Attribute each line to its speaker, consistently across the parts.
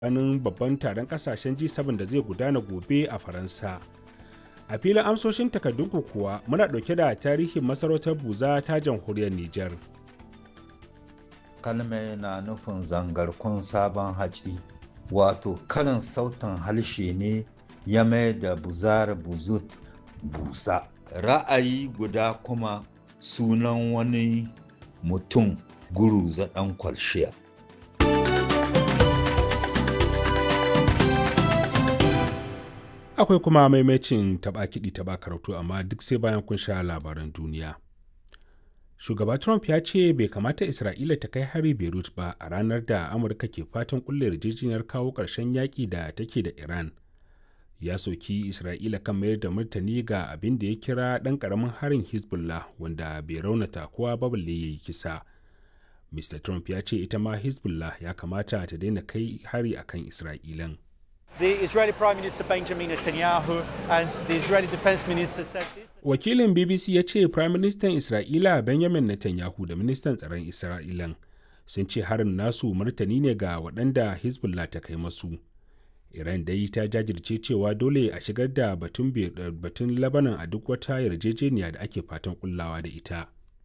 Speaker 1: ganin babban taron kasashen G7 da zai gudana gobe a Faransa. A filin amsoshin takardunku kuwa muna ɗauke da tarihin masarautar Buza ta jamhuriyar Nijar.
Speaker 2: Kalme na nufin zangarkun sabon haci, wato karin sautin harshe ne ya mai da buzar buzut busa. Ra'ayi guda kuma sunan wani mutum guru zaɗan kwalshiya.
Speaker 1: Akwai kuma maimacin taɓa kiɗi taɓa karatu amma duk sai bayan kun sha labaran duniya. Shugaba Trump ya ce bai kamata Isra'ila ta kai hari Beirut ba a ranar da Amurka ke fatan kulle yarjejeniyar kawo ƙarshen yaƙi da take da Iran. Ya soki Isra'ila kan mayar da martani ga abin da ya kira ɗan ƙaramin harin Hezbollah wanda bai raunata kowa ba balle ya yi kisa. Mr. Trump ya ce ita ma Hezbollah ya kamata ta daina kai hari akan Isra'ilan.
Speaker 3: The Israeli Prime Minister Benjamin Netanyahu and the Israeli Defense Minister said this.
Speaker 1: Wakilin BBC ya ce Prime Minister Isra'ila Benjamin Netanyahu da Ministan Tsaron Isra'ilan sun ce harin nasu martani ne ga waɗanda Hezbollah ta kai masu. Iran dai ta jajirce cewa dole a shigar da batun batun Lebanon a duk wata yarjejeniya da ake fatan kullawa da ita.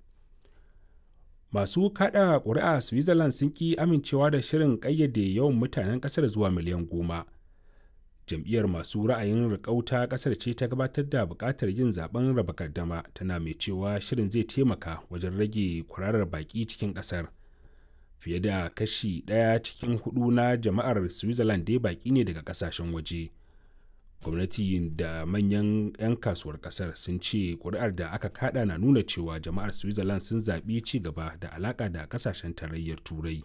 Speaker 1: Masu kada ƙuri'a Switzerland sun ƙi amincewa da shirin ƙayyade yawan mutanen ƙasar zuwa miliyan goma. jam'iyyar masu ra'ayin rikauta kasar ce ta gabatar da buƙatar yin zaben raba gardama tana mai cewa shirin zai taimaka wajen rage kwararar baƙi cikin ƙasar fiye da kashi ɗaya cikin hudu na jama'ar switzerland dai baƙi ne daga ƙasashen waje gwamnati da manyan 'yan kasuwar ƙasar sun ce ƙuri'ar da aka kada na nuna cewa jama'ar switzerland sun zaɓi ci gaba da alaƙa da ƙasashen tarayyar turai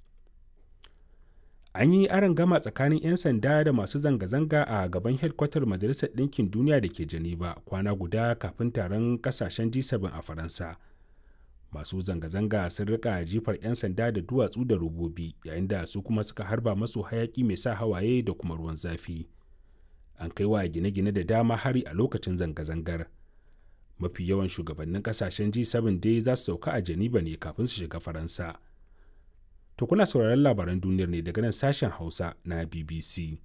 Speaker 1: an yi aron gama tsakanin 'yan sanda da masu zanga-zanga a gaban hedkwatar majalisar ɗinkin duniya da ke geneva kwana guda kafin taron kasashen g7 a faransa masu zanga-zanga sun rika jifar 'yan sanda da duwatsu da robobi yayin da su kuma suka harba masu hayaki mai sa hawaye da kuma ruwan zafi an kai wa gine-gine da dama hari a lokacin zanga-zangar mafi yawan shugabannin kasashen g7 dai za su sauka a geneva ne kafin su shiga faransa To kuna sauraron labaran duniyar ne daga nan sashen Hausa na BBC.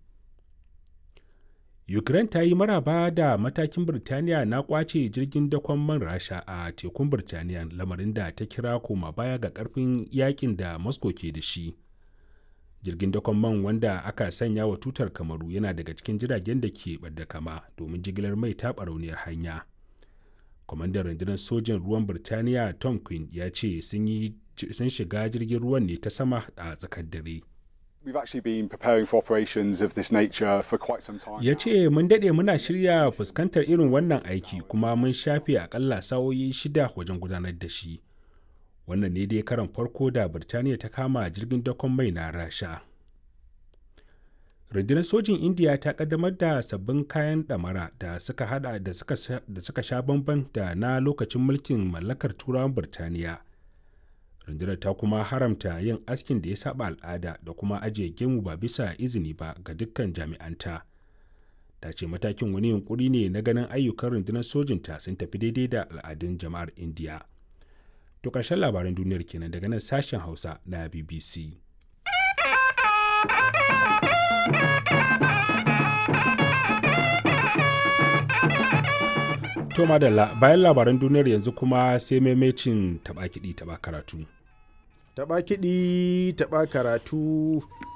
Speaker 1: Ukraine ta yi maraba da matakin Birtaniya na kwace jirgin dakon man Rasha a tekun Birtaniya lamarin da ta kira koma baya ga karfin yakin da Moscow ke da shi. Jirgin dakon man wanda aka sanya wa tutar kamaru yana daga cikin jiragen da ke ɓadda kama domin jigilar mai ta barauniyar hanya. Kwamandan rundunar sojin ruwan Birtaniya Tom Quinn ya ce sun yi sun shiga jirgin ruwan ne ta sama a tsakar dare. Ya ce mun daɗe muna shirya fuskantar irin wannan aiki kuma mun shafe akalla sa'o'i shida wajen gudanar da shi. Wannan ne dai karan farko da Birtaniya ta kama jirgin dakon mai na rasha. Rundunar sojin Indiya ta kaddamar da sabbin kayan ɗamara da suka hada da suka sha bamban da na lokacin mulkin mallakar turawan Birtaniya. rundunar ta kuma haramta yin askin da ya saba al'ada da kuma ajiye gemu ba bisa izini ba ga dukkan jami'anta ta ce matakin wani yunkuri ne na ganin ayyukan rundunar sojinta sun tafi daidai da al'adun jama'ar indiya to ƙarshen labaran duniyar kenan daga nan sashen hausa na bbc to madalla bayan labaran duniyar yanzu kuma sai maimacin taɓa kiɗi taɓa karatu
Speaker 4: taɓa kiɗi taɓa karatu